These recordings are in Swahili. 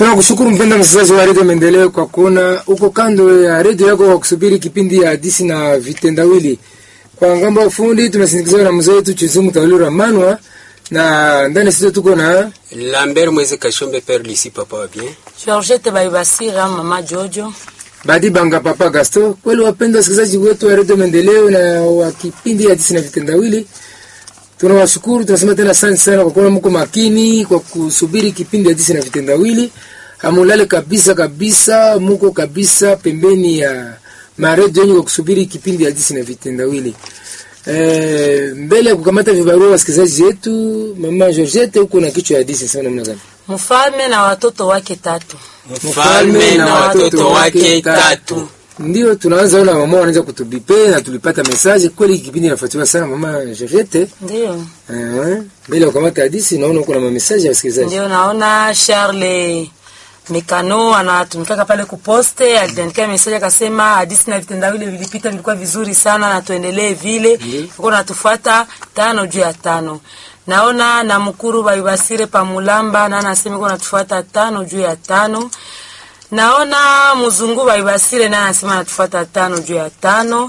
Tunakushukuru mpenda msikilizaji wa redio Maendeleo kwa kuona uko kando ya redio yako kwa kusubiri kipindi ya hadisi na vitendawili. Kwa ngambo ya ufundi tunasindikizwa na mzee wetu Chizumu Tawilura Manwa na ndani sisi tuko na Lambert Mweze Kashombe Père Lisi Papa wa bien. Georgette Baibasira, mama Jojo. Badi Banga Papa Gasto. Kweli wapenda wasikilizaji wetu wa redio Maendeleo na wa kipindi ya hadisi na vitendawili, tunawashukuru tunasema tena asante sana kwa kuwa mko makini kwa kusubiri kipindi ya hadisi na vitendawili. Hamulale kabisa kabisa, muko kabisa pembeni ya maredio yenu kwa kusubiri kipindi ya hadisi na vitendawili. Eh, mbele ya kukamata vibarua wasikilizaji wetu, mama Georgette, huko na kichwa ya hadisi sana namna gani? Mfalme na watoto wake tatu. Mfalme na watoto wake tatu. Ndio tunaanza ona mama wanaanza kutubipe na tulipata message kweli, kipindi inafuatiliwa sana mama Georgette. Ndio. Eh, mbele ya kukamata hadisi naona uko na message ya wasikilizaji. Ndio naona Charles Mekano anatumikaka pale kuposte, aliandikia message akasema hadisi na vitendawili vilipita vilikuwa vizuri sana na tuendelee vile. Uko natufuata tano juu ya tano. Naona na mkuru Baibasire Pamulamba na anasema uko natufuata tano juu ya tano. Naona mzungu Baibasire naye anasema anatufuata tano juu ya tano.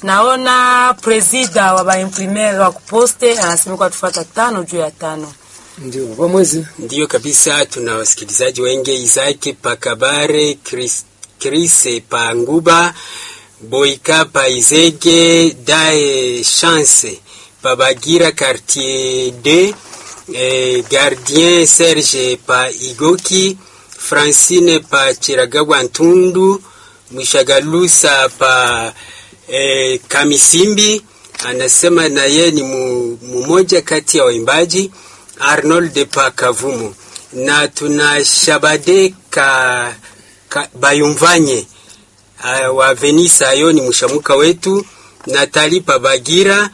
Naona presida wa baimprimer wa kuposte anasema kwa tufuata tano juu ya tano. Ndio kwa mwezi Ndiyo kabisa, tuna wasikilizaji wengi Isaac Pakabare, Chris, Chris Panguba, Boika Paizege, Dae Chance, Pabagira Quartier D, eh, Gardien Serge Pa Igoki, Francine Pa Chiragagwa Ntundu, Mwishagalusa Pa eh, Kamisimbi, anasema na ye ni mu- mmoja kati ya waimbaji Arnold Pakavumu na tuna Shabade ka, ka Bayumvanye uh, wa Venisa yo ni mshamuka wetu Natali Pabagira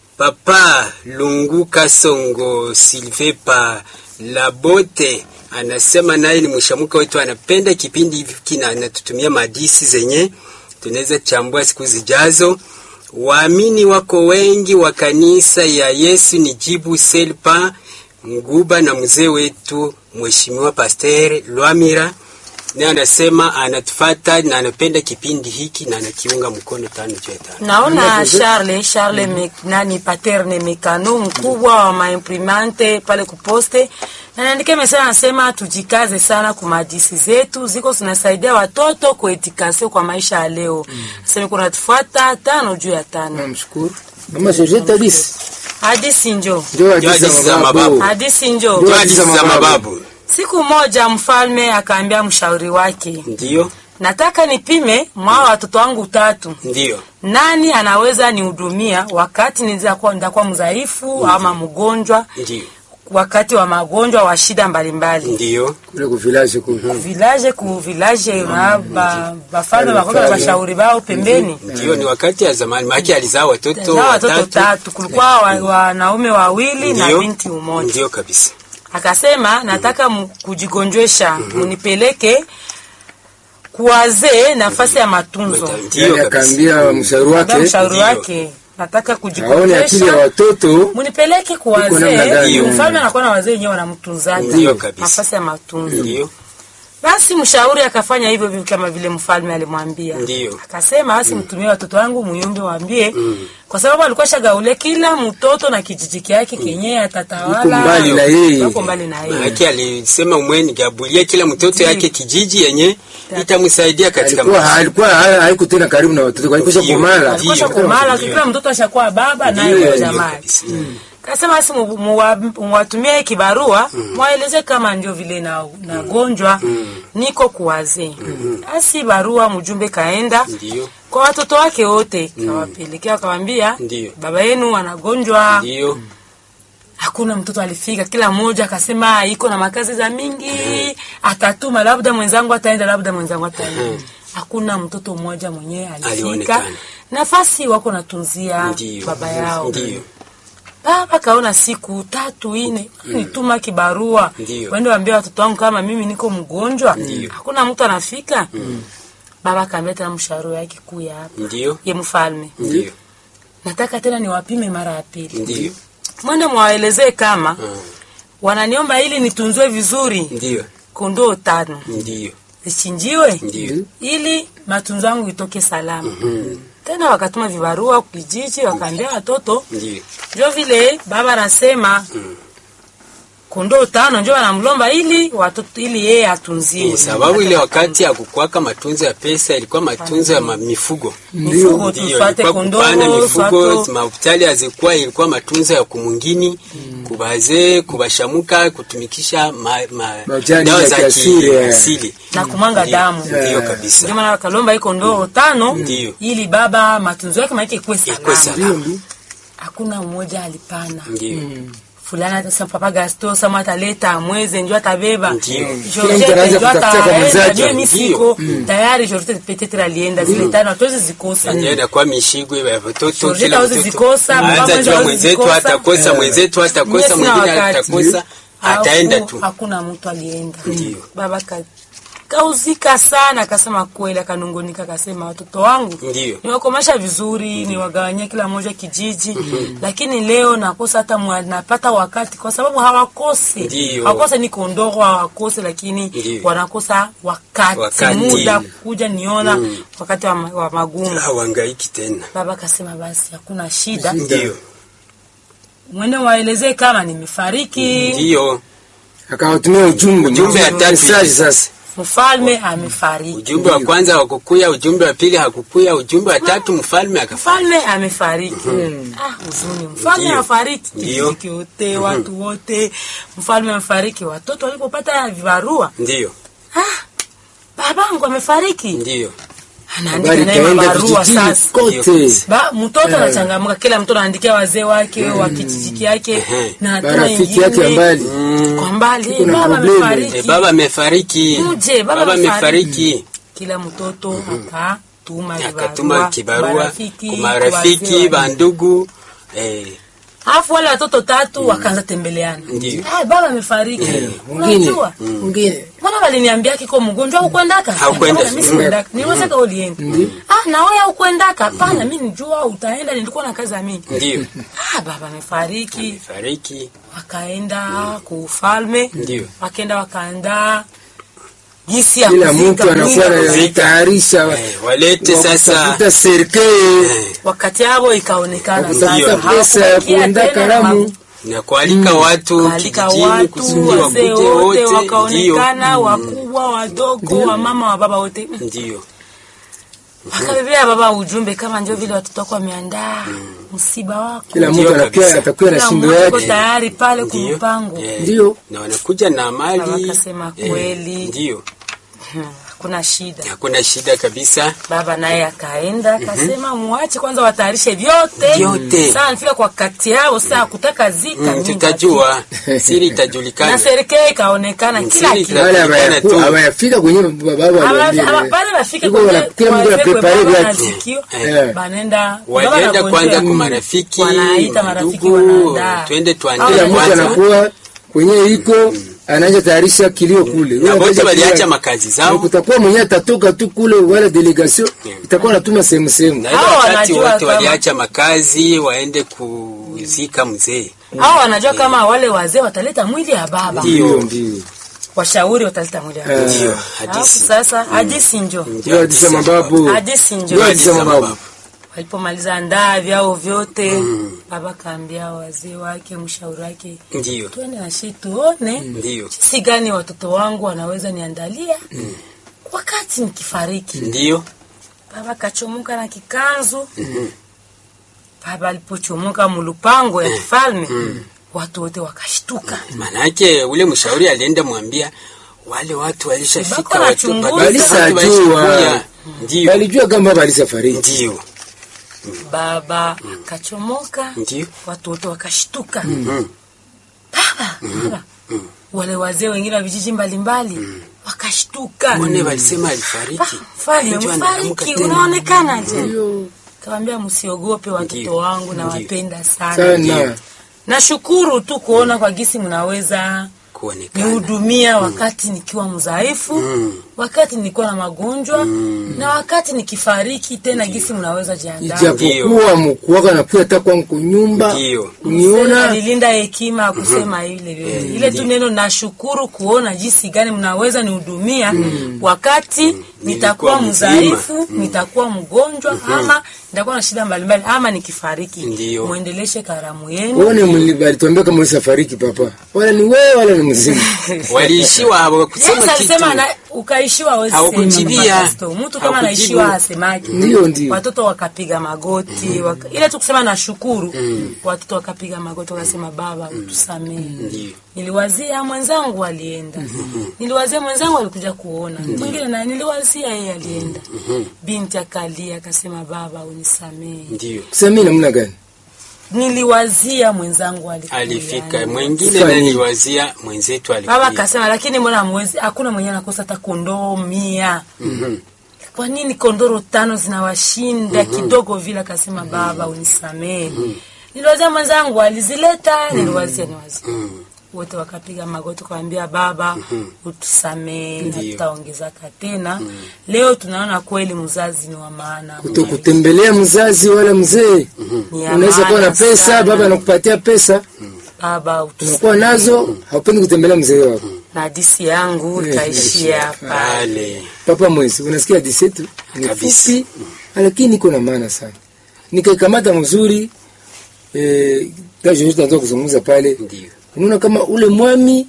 Papa Lungu Kasongo Silve pa Labote anasema naye ni mshamuka wetu, anapenda kipindi hiki na anatutumia madisi zenye tunaweza chambua siku zijazo. Waamini wako wengi wa kanisa ya Yesu ni jibu Selpa Nguba na mzee wetu Mheshimiwa Pasteur Lwamira naye anasema anatufata na anapenda kipindi hiki na anakiunga mkono tano juu ya tano. Naona Charles Charles me, nani paterne Mekano mkubwa wa maimprimante pale kuposte na naandike message anasema tujikaze sana kwa madisi zetu ziko zinasaidia watoto kuetikasio kwa maisha ya leo. Sema kuna tufuata tano juu ya tano. namshukuru mama Georgette hadisi Hadisi njo. ndio Ndio hadisi hadithi za za mababu. mababu. Hadisi njo. Ndio. Hadithi za mababu Siku moja mfalme akaambia mshauri wake, ndiyo, nataka nipime mwa watoto wangu tatu ndiyo, nani anaweza nihudumia wakati nitakuwa nitakuwa mdhaifu ama mgonjwa, ndiyo, wakati wa magonjwa wa shida mbalimbali ndiyo, kule ku village kule village ku village na ba bafalme bakoka bashauri bao pembeni ndiyo. Ni wakati ya zamani, maki alizaa watoto za watoto watatu. tatu, kulikuwa wa- wanaume wawili na Ndiyo, binti mmoja. ndiyo kabisa, Akasema nataka mu- kujigonjesha, munipeleke kuwazee nafasi ya matunzo. ndiyo yani kabisa. akaambia mshauri Ambia wake mshauri Ndiyo. wake nataka aone akili ya kujigonjesha watoto munipeleke kwa Iko namna wazee. gani? Mfalme anakuwa na wazee wenyewe wanamtunzaga Ndiyo kabisa. nafasi ya matunzo. Ndiyo, Basi mshauri akafanya hivyo hivyo kama vile mfalme alimwambia. Ndiyo. Akasema basi mtumie watoto wangu muyumbe waambie, kwa sababu alikuwa shagaule kila mtoto na kijiji kyake kenye atatawala. Yuko mbali na yeye. Yuko mbali na yeye. maki alisema umweni gabulia kila mtoto yake kijiji yenye itamsaidia katika alikuwa maisha. alikuwa ha- haiko tena karibu na watoto alikuwa Ndiyo. kumala Alikuwa Ndiyo. kumala Ndiyo. kila mtoto ashakuwa baba naye Ndiyo, kwa ndiyo jamaa. kabisa. Kasema basi mu- muwa- muwatumie kibarua mwaeleze kama ndio vile na nagonjwa niko kuwazee. Basi barua mjumbe kaenda Ndiyo, kwa watoto wake wote kawapelekea, akawambia Ndiyo. baba yenu anagonjwa. ndiyo, Hakuna mtoto alifika, kila mmoja akasema iko na makazi za mingi, atatuma labda mwenzangu ataenda, labda mwenzangu ataenda. Hakuna mtoto mmoja mwenyewe alifika. Alionekana. Nafasi wako natunzia ndiyo, baba yao. ndiyo, Baba kaona siku tatu ine nituma kibarua Ndiyo. wende waambia watoto wangu kama mimi niko mgonjwa, hakuna mtu anafika. Baba akaambia tena mshauri wake kuu ya hapa ndiyo, ye mfalme, ndiyo, nataka tena niwapime mara ya pili, ndiyo, mwende mwaelezee kama Mm. wananiomba ili nitunzwe vizuri, ndiyo, kondoo tano Ndio. zichinjiwe Ndio. ili matunzo yangu itoke salama. Tena wakatuma vibarua kijiji, wakaambia watoto Ndio. njo vile baba anasema kondoo tano njo wanamlomba ili watoto ili yeye atunziwe. Eh, sababu ile wakati ya kukwaka matunzo ya pesa ilikuwa matunzo ya ma- mifugo. mifugo Ndio, tufate ilikuwa kupana kondoo mifugo, swato mahopitali hazikuwa, ilikuwa matunzo ya kumungini, kubazee, kubashamuka, kutumikisha ma, ma, Majani dawa ya za kiasili, eh. kiasili. na kumwanga Ndio, damu. Ndio Eh. kabisa. Ndio maana wakalomba hii kondoo tano Ndio. ili baba matunzo yake maana ikuwe Ikuwe salama. salama. Ndio, ndio. Hakuna mmoja alipana. Ndio. fulani atasema papa Gasto sama ataleta mweze njo atabeba Ndio. Kila mtu Georgette anaanza njo kutafuta kwa ataenda mwenzake. njo misiko tayari Georgette petetre alienda zile tano hatuwezi zikosa Ndio inakuwa mishigwe ya watoto Georgette kila hawezi mtoto. zikosa, Aanza mama jua hawezi mwenzetu zikosa. atakosa, Eh. mwenzetu atakosa, Mie sina mwingine wakati. atakosa, ataenda Haku- tu. hakuna mtu alienda Ndio. baba ka kauzika sana akasema kweli akanungunika akasema watoto wangu Ndio. niwakomesha vizuri niwagawanyia kila mmoja kijiji lakini leo nakosa hata mwa- napata wakati kwa sababu hawakosi Ndio. hawakosa ni kondoro hawakosi lakini Ndio. wanakosa wakati, Wakati. muda kuja niona wakati wa, ma- wa magumu Hawangaiki tena. baba akasema basi hakuna shida Ndio. mwende waelezee kama nimefariki Ndio. akawatumia ujumbe Ujumbe ya tatu. message sasa mfalme amefariki Ujumbe wa kwanza hakukuya, ujumbe wa pili hakukuya, ujumbe wa tatu mfalme akafariki. mfalme amefariki ah huzuni mfalme Ndio. amefariki Ndio. kijiji wote watu wote mfalme amefariki watoto walipopata vibarua Ndio. ah babangu amefariki Ndio. anaandika habari naye ikaenda mabarua vijijini sasa kote ba mtoto anachangamka kila mtoto anaandikia wazee wake wa kijiji yake Ehe. na hatuna marafiki yake ingine. mbali kwa mbali Kuna baba probleme. amefariki E, baba amefariki. Muje, baba Baba amefariki. amefariki. kila mtoto akatuma Akatuma vibarua kibarua marafiki, kwa marafiki, wazee wa- bandugu. Eh, alafu wale watoto tatu wakaanza tembeleana Ndio. Ah, baba amefariki mwingine unajua mwingine mbona waliniambia kiko mgonjwa ukwendaka Haukwenda. mimi sikuendaka niwezeka ulienda ah na wewe ukwendaka hapana mimi nijua utaenda nilikuwa na kazi ya mingi ndio. ah baba amefariki Amefariki. wakaenda kuufalme Ndio. wakaenda wakaandaa jinsi ya kila kuzika mtu anakuwa mwili. anatayarisha Eh, walete sasa. kutafuta serikali Eh, wakati yabo ikaonekana kutafuta sasa pesa ya hawakubakia kuenda tena na karamu na kualika watu Kalika kijijini watu kusudi wazee wakuje wote wote. Ndio. wakaonekana, wakubwa wadogo, wa mama wa baba wote, Ndio. wakabebea baba ujumbe kama ndio vile watoto wako wameandaa msiba wako, kila Ndio mtu anakuwa kabisa. atakuwa na Kila shindo mmoja yuko yake tayari pale Ndio. kumpango. Eh, Ndio. Na wanakuja na mali. Baba akasema kweli. Ndio. Hakuna shida. Hakuna shida kabisa. Baba naye akaenda akasema, muache kwanza watayarishe vyote Vyote. Sasa nifika kwa kati yao, saa kutaka zika Mm, nyingi. tutajua. Siri na itajulikana. serikali ikaonekana kila Siri kitu. wale Inajulikana tu. hawayaku- hawayafika kwenye baba aliwaambia bale bafike Iko wana- kila mtu anaprepare vyake. Eh. banenda Walienda kwanza kwa marafiki, wanaita marafiki ndugu, wanaandaa twende tuandae kila Hao mtu kwanza. anakuwa kwenye iko anaanza tayarisha kilio kule Na Wewe wote unataka waliacha kula- makazi Na zao. kutakuwa mwenye atatoka tu kule wala delegation itakuwa natuma sehemu sehemu Na ile Hao wakati wanajua wote kama- waliacha makazi waende kuzika mzee. hao wanajua kama wale wazee wataleta mwili ya baba Ndio. ndio ndio washauri wataleta mwili ya baba Eh. Ndio, Alafu hadithi. sasa hadithi njo ndio hadithi ya mababu hadithi ndio njo hadithi ya mababu walipomaliza ndaa vyao vyote baba kaambia wazee wake mshauri wake Ndio. twende na shi tuone Ndio. jinsi gani watoto wangu wanaweza niandalia wakati nikifariki. Ndio. Baba kachomoka na kikanzu. Baba alipochomoka mulupango ya kifalme, watu wote wakashtuka. Manake ule mshauri alienda mwambia wale watu walishafika Bako watu wanachunguza. watu Walisajua. walishakuya. Ndio. walijua kama baba alisafariki Ndio. Baba kachomoka, Ndio. watu wote wakashtuka. Mm. Baba, baba. Wale wazee wengine wa vijiji mbalimbali wakashtuka. Wone walisema alifariki. Mfalme Ndio anaamka mfariki, tena. unaonekana je? Kawambia msiogope watoto Ndio. wangu, Ndio. nawapenda sana. sana Nashukuru tu kuona kwa gisi mnaweza kuonekana nihudumia wakati nikiwa mdhaifu wakati nilikuwa na magonjwa na wakati nikifariki tena gisi mnaweza jiandaa ijapokuwa mkuwaka nakuya hata kwangu kunyumba Ndio. kuniona alilinda hekima ya kusema ile yote ile tu neno nashukuru kuona jinsi gani mnaweza nihudumia wakati nitakuwa mzima. mdhaifu nitakuwa mgonjwa ama nitakuwa na shida mbalimbali ama nikifariki Ndio. mwendeleshe karamu yenu Uone mli- alituambia kama ulisafariki papa, wala ni wewe wala ni mzima. waliishiwa hapo kusema Yes, kitu alisema na ukaishiwa hawezi Hawakujibia. sema, Mama Kristo. mtu kama Hawakujibu. anaishiwa hasemaki Ndio, ndio. watoto wakapiga magoti waka, ile tu kusema nashukuru watoto wakapiga magoti wakasema baba utusamehe Ndio. niliwazia mwenzangu alienda niliwazia mwenzangu alikuja kuona mwingine naye niliwazia yeye alienda binti akalia akasema baba unisamehe ndio Kusamii namna gani? niliwazia mwenzangu alikuja. alifika mwingine Fanya nini? naliwazia mwenzetu baba alikuja akasema lakini mbona mwezi hakuna mwenye anakosa hata kondoo mia kwa nini kondoro tano zinawashinda kidogo vile akasema baba unisamehe niliwazia mwenzangu alizileta niliwazia niwazia wote wakapiga magoti kawambia baba utusamehe Ndio. hatutaongezaka tena leo tunaona kweli mzazi ni wa maana Kutokutembelea mzazi wala mzee. Ni ya Unaweza kuwa na maana pesa, sana. baba anakupatia pesa, baba utusamehe unakuwa nazo, haupendi kutembelea mzee wako. na hadisi yangu itaishia hapa pale Papa mwezi, unasikia hadithi yetu ni Kabisa. fupi, lakini iko na maana sana. Nikaikamata mzuri eh, kesho tutaanza kuzungumza pale. ndio Unaona kama ule mwami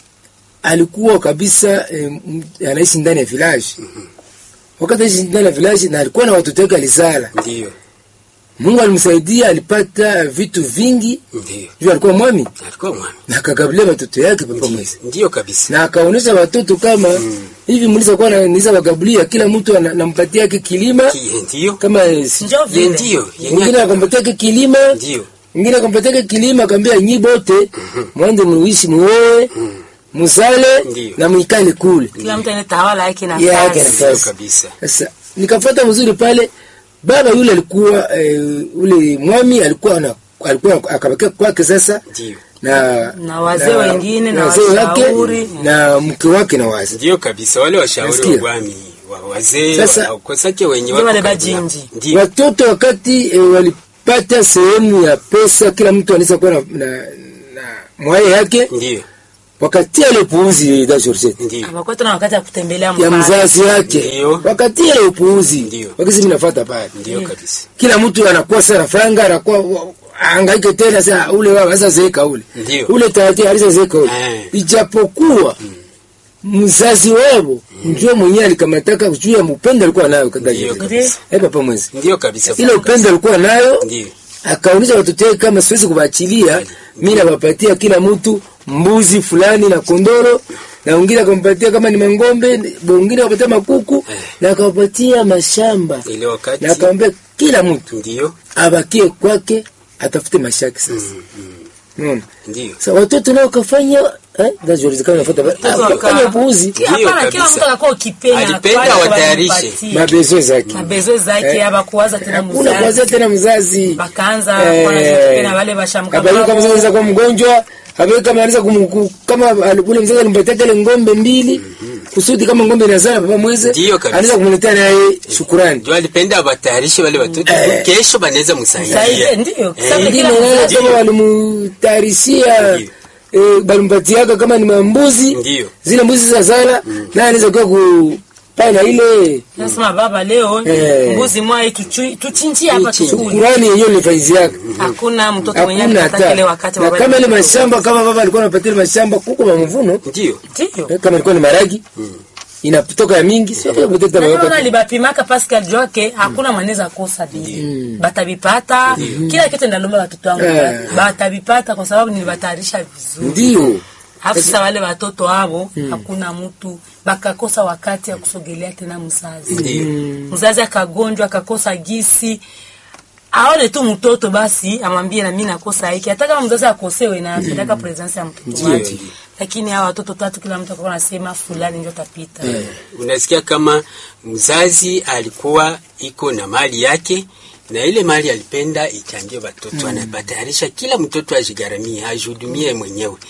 alikuwa kabisa eh, m- anaishi ndani ya village. Wakati anaishi ndani ya village na alikuwa na watoto wake alizala. ndio Mungu alimsaidia, alipata vitu vingi ndio juu alikuwa mwami alikuwa mwami na akagabulia watoto yake papa mwezi ndio kabisa na akaonesha watoto kama hivi mliza kuwa niza wagabulia kila mtu ana- nampatia yake kilima Ki- ndio kama eh, si- Njoo Ye vile. ndio mwingine yenye akampatia yake kilima ndio mwingine akampatia yake kilima akaambia nyi bote mwende muishi muoe muzale Ndio. na muikale kule kila mtu anetawala yake yake nafasi ndio nafasi kabisa Sasa nikafuata mzuri pale, baba yule alikuwa e, ule mwami alikuwa na alikuwa akabakia kwake sasa ndio Na wazee wengine na wazee wake washauri. na mke wake na wazi. ndio kabisa wale washauri Nasikia. wa bwami wa wazee Sasa- wakosake wenye Ndio wako wale karibu nao. bajinji. ndio Watoto wakati e, walipata sehemu ya pesa, kila mtu anaweza kuwa na, na, na mwaye yake, ndio wakatia ile upuuzi da Georgette ndio abakuwa tena wakati ya kutembelea ya mpaka. mzazi wake, Ndio. wakatia ile upuuzi, Ndio. wakisi minafuata pale ndio kabisa kila mtu anakuwa sana franga anakuwa wa- angaike tena sasa ule wao sasa zeeka ule Ndio. ule tayari alisa zeeka ule Eh. ijapokuwa mzazi wao ndio mwenyewe alikamataka juu ya upendo alikuwa nayo kada Ndio hiyo kabisa. eh papa mwezi ndio kabisa ile upendo alikuwa nayo ndio akaonyesha watoto wake kama siwezi kuwaachilia mimi nawapatia kila mtu mbuzi fulani na kondoro na wengine akampatia kama ni mangombe wengine akapatia makuku na akawapatia mashamba ile wakati na akamwambia kila mtu ndio abakie kwake atafute mashaki sasa. Unaona? ndio Sasa watoto nao kafanya eh ndio kama nafuata Watoto waka- kafanya upuuzi Ki- Hapana, kila kabisa. mtu anakuwa ukipenda Alipenda kwani watayarishe. walimpatia. mabezo zake. mabezo zake Eh, abakuwaza tena Hakuna mzazi kuanzia tena mzazi. bakaanza Eh, kuwa na zikipenda wale bashamka Habari kama mzazi anaweza kuwa mgonjwa, habari kama anaweza kumku kama al- ule mzazi alimpatia ile ngombe mbili kusudi kama ngombe inazaa baba mweze Ndio kabisa. anaweza kumletea naye shukurani. ndio alipenda watayarishe wale watoto kesho banaweza msaidia Saide, ndio sababu Wengine kila wao mzazi kama walimtayarishia Ndio. eh, balimpatiaka kama ni mambuzi Ndio. zile mbuzi za zala naye anaweza kuwa kupana ile nasema baba leo Eh. mbuzi mwai tuchu- tuchinjie hapa tukule shukurani yenyewe ni faizi yake. hakuna mtoto mwenye Hakuna alikata ile hata wakati na baba kama ile alikuwa mashamba kama baba alikuwa anapatia ile mashamba kuko mavuno ndio ndio eh, kama ilikuwa ni maragi inatoka ya mingi sio kama mtoto Na baba kama alibapimaka Pascal Joke hakuna mwanaweza kosa bili batabipata kila kitu ndalomba watoto wangu Eh. batabipata kwa sababu nilibatayarisha vizuri ndio Alafu sasa wale watoto hao hakuna mtu bakakosa wakati ya kusogelea tena mzazi. Ndio. Mzazi akagonjwa akakosa gisi aone tu mtoto basi amwambie na mimi nakosa hiki. Hata kama mzazi akosewe na anataka presence ya mtoto Ndio, wake. ndio. Lakini hawa watoto tatu kila mtu akawa anasema fulani ndio tapita. unasikia kama mzazi alikuwa iko na mali yake na ile mali alipenda ichangie watoto mm. anabatayarisha kila mtoto ajigharamie ajihudumie mwenyewe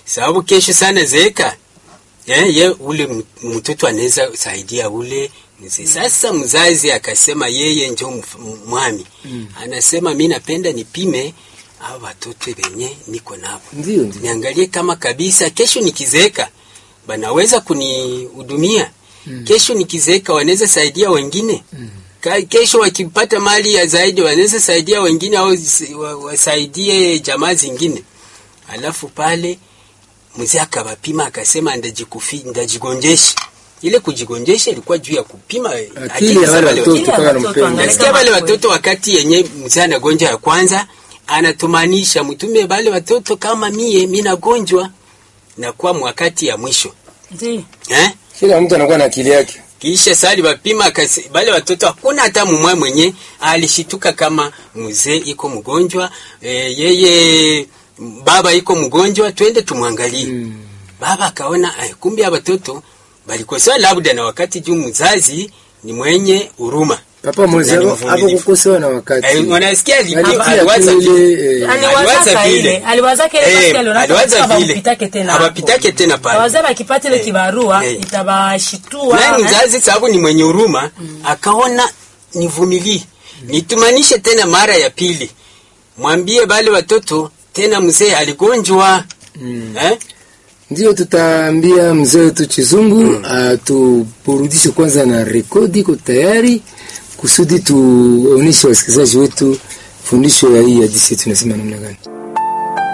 sababu kesho sana zeeka eh, ye ule m- mtoto anaweza saidia ule mzee. Sasa mzazi akasema yeye njo mf- m- mwami anasema mi napenda nipime hao watoto wenye niko navo Ndio, ndio. niangalie kama kabisa kesho nikizeeka banaweza kunihudumia kesho nikizeeka wanaweza saidia wengine Ka- kesho wakipata mali ya zaidi wanaweza saidia wengine au si- wa- wasaidie jamaa zingine alafu pale mzee akawapima akasema ndajikufi ndajigonjesha ile kujigonjesha ilikuwa juu ya kupima Akili ya wale watoto Akili ya kama watoto, nampenda. angalia. nasikia wale watoto wakati yenye mzee anagonjwa ya kwanza anatumanisha mtume wale watoto kama mie minagonjwa nakuwa mwakati ya mwisho Ndio. eh? Kila mtu anakuwa na akili yake. kisha sali wapima akase- bale watoto hakuna hata mumwe mwenye alishituka kama mzee iko mgonjwa e, yeye baba iko mgonjwa twende tumwangalie Mm. baba akaona ay, kumbe ya watoto balikosewa labda na wakati juu mzazi ni mwenye huruma Papa mwezi Na ni hapo hapo mvumilivu. kukosewa na wakati. Eh, wanasikia ali- Alitia aliwaza tu vile. ile, eh, aliwazaka vile. ile aliwazaka ile Eh, basi aliona aliwaza kama vile. hawapitake tena Hawapitake tena pale. Awaza bakipata ile Eh, kibarua eh. itabashitua naye eh. mzazi sababu ni mwenye huruma akaona nivumilie nitumanishe tena mara ya pili mwambie bale watoto tena mzee aligonjwa Mm. eh? Ndio tutaambia mzee wetu Chizungu atuburudishe kwanza na rekodi iko tayari kusudi tuoneshe wasikilizaji wetu fundisho ya hii hadithi yetu inasema namna gani.